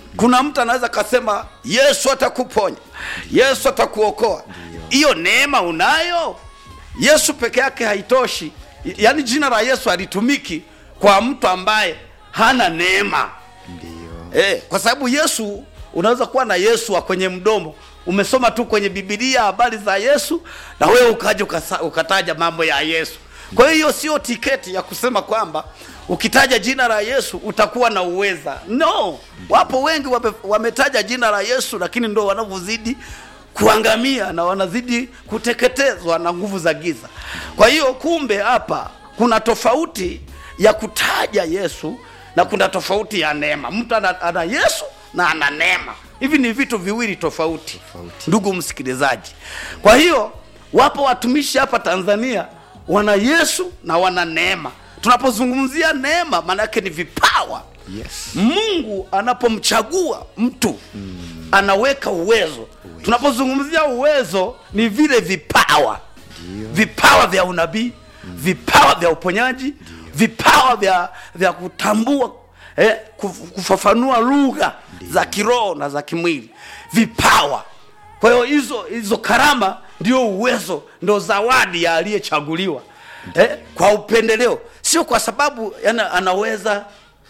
kuna mtu anaweza kasema yesu atakuponya yesu atakuokoa hiyo neema unayo yesu peke yake haitoshi yaani jina la yesu halitumiki kwa mtu ambaye hana neema ndio Eh, kwa sababu Yesu unaweza kuwa na Yesu wa kwenye mdomo, umesoma tu kwenye Biblia habari za Yesu na wewe ukaja ukasa- ukataja mambo ya Yesu. Kwa hiyo sio tiketi ya kusema kwamba ukitaja jina la Yesu utakuwa na uweza. No, wapo wengi wame, wametaja jina la Yesu lakini ndo wanavyozidi kuangamia na wanazidi kuteketezwa na nguvu za giza. Kwa hiyo kumbe hapa kuna tofauti ya kutaja Yesu na kuna tofauti ya neema. Mtu ana, ana Yesu na ana neema. Hivi ni vitu viwili tofauti, Tofauti. ndugu msikilizaji. Kwa hiyo wapo watumishi hapa Tanzania wana Yesu na wana neema. Tunapozungumzia neema, maana yake ni vipawa yes Mungu anapomchagua mtu anaweka uwezo. Tunapozungumzia uwezo ni vile vipawa, vipawa vya unabii, vipawa vya uponyaji, vipawa vya vya kutambua eh, kuf- kufafanua lugha za kiroho na za kimwili, vipawa. Kwa hiyo hizo hizo karama ndio uwezo, ndio zawadi ya aliyechaguliwa eh, kwa upendeleo, sio kwa sababu yana, anaweza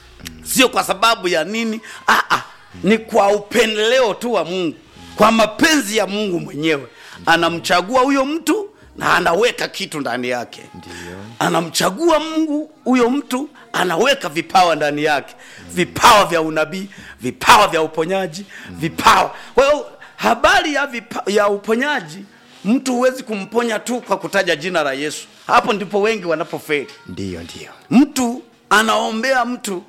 sio kwa sababu ya nini ah, ah, ni kwa upendeleo tu wa mungu kwa mapenzi ya mungu mwenyewe anamchagua huyo mtu na anaweka kitu ndani yake Ndiyo. anamchagua mungu huyo mtu anaweka vipawa ndani yake vipawa vya unabii vipawa vya uponyaji vipawa kwa hiyo habari ya, vipa, ya uponyaji mtu huwezi kumponya tu kwa kutaja jina la yesu hapo ndipo wengi wanapofeli ndio ndio mtu anaombea mtu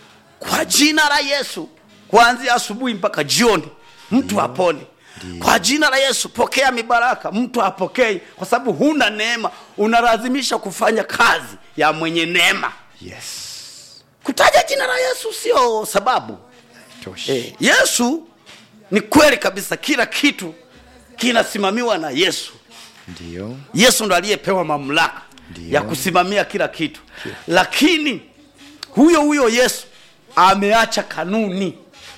kwa jina la Yesu kuanzia asubuhi mpaka jioni, mtu apone kwa jina la Yesu. Pokea mibaraka, mtu apokei, kwa sababu huna neema. Unalazimisha kufanya kazi ya mwenye neema. yes Kutaja jina la Yesu sio sababu. toshi Eh, Yesu ni kweli kabisa, kila kitu kinasimamiwa na Yesu. ndio Yesu ndo aliyepewa mamlaka Ndiyo. ya kusimamia kila kitu, lakini huyo huyo Yesu ameacha kanuni.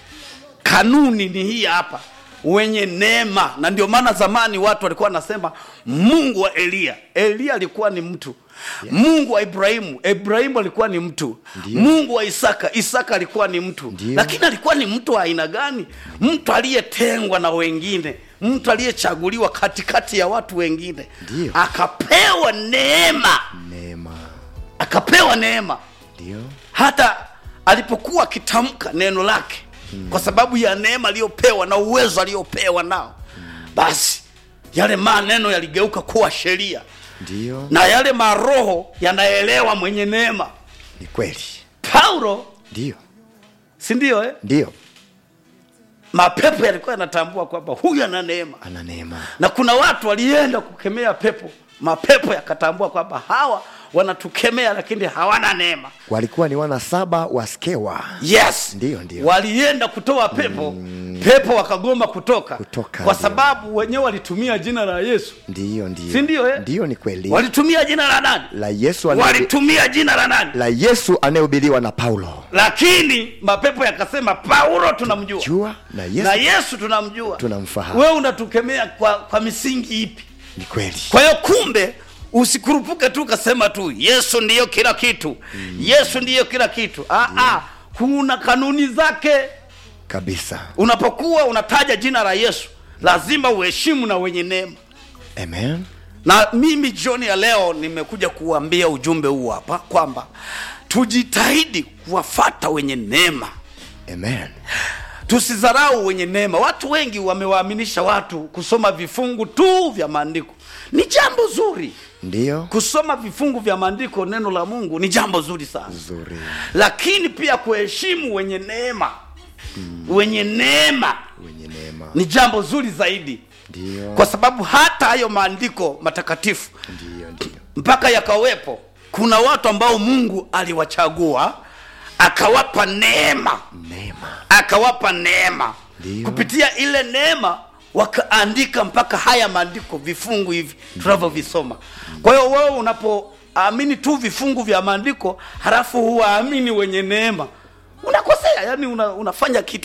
Kanuni ni hii hapa, wenye neema. Na ndio maana zamani watu walikuwa wanasema Mungu wa Eliya. Eliya alikuwa ni mtu Mungu wa Ibrahimu, Ibrahimu alikuwa ni mtu Ndiyo. Mungu wa Isaka, Isaka alikuwa ni mtu Ndiyo. lakini alikuwa ni mtu wa aina gani? Mtu aliyetengwa na wengine, mtu aliyechaguliwa katikati ya watu wengine, Ndiyo. akapewa neema, neema akapewa neema ndio hata alipokuwa akitamka neno lake kwa sababu ya neema aliyopewa na uwezo aliyopewa nao, basi yale maneno yaligeuka kuwa sheria ndio na yale maroho yanaelewa mwenye neema. ni kweli Paulo, ndio si ndio eh? ndio mapepo yalikuwa yanatambua kwamba huyu ana neema, ana neema na kuna watu walienda kukemea pepo, mapepo yakatambua kwamba hawa wanatukemea, lakini hawana neema. walikuwa ni wana saba wa skewa Yes, Ndiyo, ndiyo. walienda kutoa pepo pepo wakagoma kutoka, Kutoka, kwa ndiyo. sababu wenyewe walitumia jina la Yesu, ndio ndio si ndio eh? ndio ni kweli Walitumia jina la nani? la yesu anayehu- Walitumia jina la nani? la yesu anayehubiriwa na paulo Lakini mapepo yakasema Paulo tunamjua jua na yesu na Yesu tunamjua, Tunamfahamu. Wewe unatukemea kwa, kwa misingi ipi? ni kweli Kwa hiyo kumbe usikurupuke tu ukasema tu Yesu ndiyo kila kitu Yesu ndiyo kila kitu. Ah, ah, kuna kanuni zake. kabisa Unapokuwa unataja jina la Yesu lazima uheshimu na wenye neema. amen Na mimi jioni ya leo nimekuja kuambia ujumbe huu hapa kwamba tujitahidi kuwafata wenye neema, amen tusidharau wenye neema. Watu wengi wamewaaminisha watu kusoma vifungu tu vya maandiko. Ni jambo zuri ndio kusoma vifungu vya maandiko, neno la Mungu ni jambo zuri sana, zuri lakini pia kuheshimu wenye neema, wenye neema wenye neema ni jambo zuri zaidi, ndio kwa sababu hata hayo maandiko matakatifu ndio ndio mpaka yakawepo, kuna watu ambao Mungu aliwachagua akawapa neema, neema akawapa neema. Ndiyo. Kupitia ile neema wakaandika mpaka haya maandiko, vifungu hivi tunavyovisoma. Kwa hiyo wewe unapoamini tu vifungu vya maandiko halafu huwaamini wenye neema, unakosea. Yani una, unafanya kitu